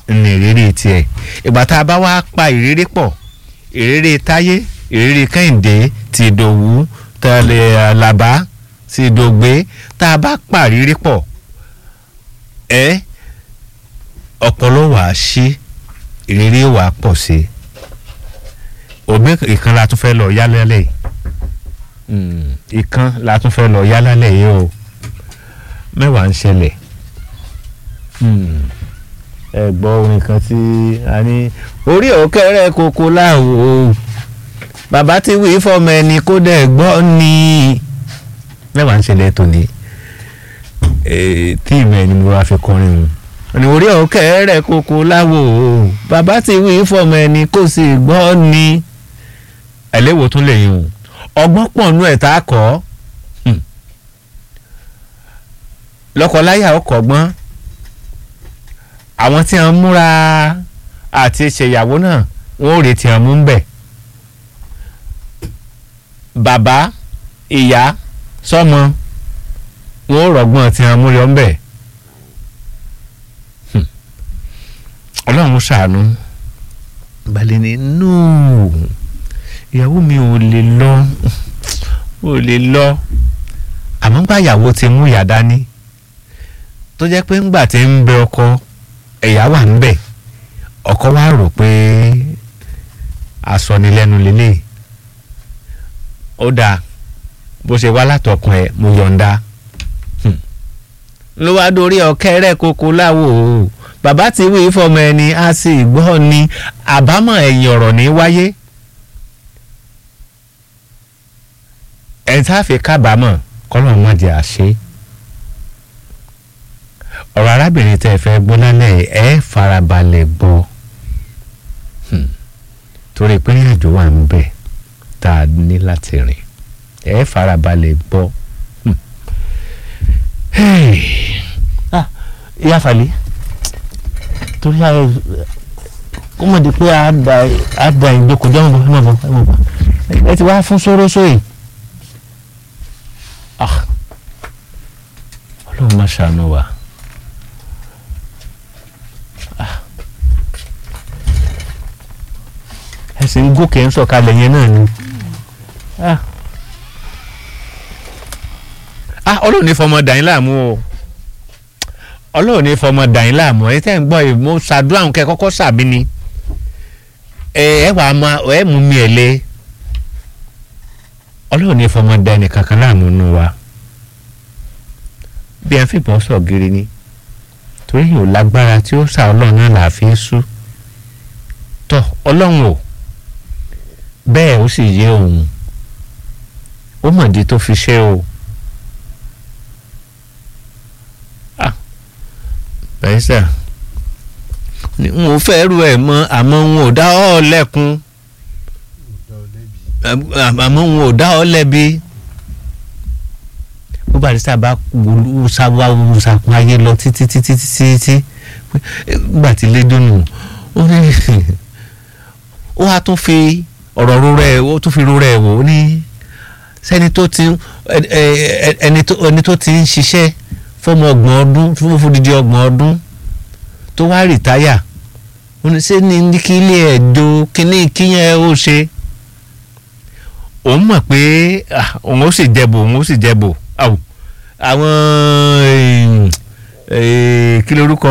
ní ìrírí tiẹ̀ ìgbà tá a bá wá pa ìrírí pọ̀ ìrírí táyé ìrírí kẹ́hìndé ti ìdòwú tẹ̀lé àlàbá ti ìdògbé tá a bá pa ìrírí pọ̀ ẹ ọpọlọ wà á ṣí ìrírí wà á pọ̀ sí òbí ìkan la tún fẹ́ lọ yálẹ́lẹ̀ yìí ìkan la tún fẹ́ lọ yálẹ́lẹ̀ yìí o mẹ́wàá ń ṣẹlẹ̀ ẹ gbọ́ orin kan tí a ní orí òkèrè koko láwo bàbá tí wí fọmọ ẹni kó dẹ̀ gbọ́ ni mẹ́wàá ń ṣẹlẹ̀ tòní tí ìmọ̀ ẹni mo wá fi kọrin o ní orí òkèrè koko láwo bàbá tí wí fọmọ ẹni kó sì gbọ́ ni ẹlẹ́wò tún lè yìn o ọgbọ́n pọ̀ nú ẹ̀ tá a kọ́ lọ́kọláya ọkọ̀ gbọ́n àwọn tí wọ́n múra àti ṣèyàwó náà wọ́n ò retí wọn mú ń bẹ̀ bàbá ìyá sọ́mọ wọ́n ò rọ̀gbọ́n tí wọ́n mú yọ ń bẹ̀ ọlọ́run ṣàánú balẹ̀ ní nóò ìyàwó mi ò lè lọ ò lè lọ àmọ́ gbà ìyàwó ti mú ìyá dání tó jẹ́ pé ńgbà tí ń bẹ ọkọ ẹ̀yà wà ń bẹ̀ ọkọ wa rò pé asọnilẹ́nu lélẹ̀ ó dáa bó ṣe wá látọkùn ẹ̀ mo yọ̀ǹda ló wá dórí ọ̀kẹ́rẹ́ koko láwo bàbá ti wí fọmọ ẹni á sì gbọ́ ni àbámọ̀ ẹ̀yìn ọ̀rọ̀ ní wáyé ẹ̀ tá a fi kábàámọ̀ kọ́lọ́ má jẹ́ àṣẹ ọ̀rọ̀ arábìnrin tẹ́ ẹ fẹ́ gbọ́ lálẹ́ ẹ farabalẹ̀ gbọ́ torí pé ìrìnàjò wà ń bẹ̀ tá a ní láti rìn ẹ farabalẹ̀ gbọ́. ìyá falẹ̀ torí àwọn kó mọ̀ di pé a da ìjókòó jọ́ mọ̀ mọ̀ mọ̀ mọ̀ ẹ ti wá fún sóró sóyè ọlọ́run má ṣàánú wa. ẹsìn gòkè ń sọ̀kalẹ̀ yẹn náà ni. ọlọ́run ní fọmọ dàín láàmú o ọlọ́run ní fọmọ dàín láàmú ẹ tẹ́ ń gbọ́ yìí mo ṣàdúrà ń kẹ́ kọ́kọ́ sàbí ni ẹ ẹ wàá ma ẹ mú mi ẹ̀ lé ọlọ́run ní fọmọ dàín kankan láàmú nù wa bí ẹ fìbọn sọ gírí ni torí yóò lágbára tí ó sà ọlọ́run náà là á fi sú tọ ọlọ́run o bẹ́ẹ̀ ó sì yé òun ó mọ̀dí tó fi ṣe o bẹ́ẹ̀ sà n ò fẹ́ ru ẹ̀ mọ́ àmọ́ n ò dá ọ́ lẹ́kun àmọ́ n ò dá ọ́ lẹ́bi bó bá rí sábà sábà wùsàkùn ayé lọ títí títí títí nígbà tí lédùnú ó ní ó wá tún fi ọ̀rọ̀ rúrẹ́ ó tún fi rúrẹ́ wò ó ní sẹ́ni tó ti ẹni tó ti ń ṣiṣẹ́ fọmọ ọgbọ̀n ọdún fún fúdìdí ọgbọ̀n ọdún tó wá rìtáyà ó ní ṣé ní kí ilé ẹ̀jọ́ kínní kíyẹn ó ṣe òun mọ̀ pé òun ó sì jẹ̀bù òun ó sì jẹ̀bù àwọn kí lorúkọ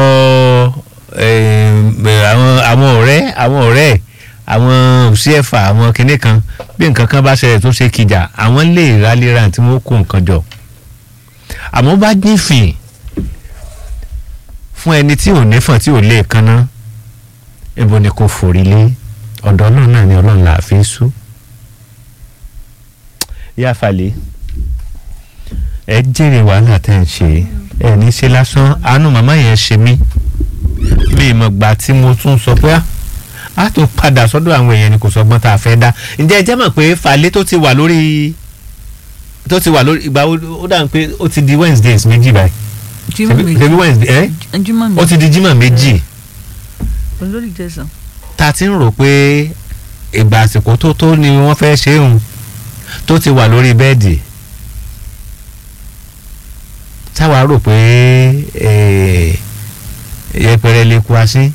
àwọn ọ̀rẹ́ àwọn ọ̀rẹ́ àwọn òṣìẹ̀fà àwọn kinní kan bí nǹkan kan bá ṣẹlẹ̀ tó ṣe kìjà àwọn lè rálẹ́ra tí wọ́n kó nǹkan jọ àmọ́ bá nífìn fún ẹni tí ò nífọ̀n tí ò lè kanná ibo ni kò forí lé ọ̀dọ̀ náà náà ni ọlọ́run là á fi sú yá falẹ̀ ẹ jèrè wàhálà tẹ́ ń ṣe ẹ ní ṣe lásán àánú màmá yẹn ṣe mí bí ìmọ̀gbà tí mo tún sọ pé a tó padà sọ́dọ̀ àwọn èèyàn ni kò sọgbọ́n tá a fẹ́ dá ǹjẹ́ ẹ jẹ́ mọ̀ pé falẹ̀ tó ti wà lórí tó ti wà lórí ìgbà ó dà pé ó ti di Wednesdays méjì báyìí Jímọ̀ méjì. ṣebí Wednesday ẹ Jímọ̀ ó méjì. ti di Jímọ̀ méjì olórí tẹsán. ta ti ń rò pé ìgbà àsìkò tó tó ni wọ́n fẹ́ ṣe òun tó ti wà lórí bẹ́ẹ̀dì táwa rò pé yẹpẹrẹ lè kú asín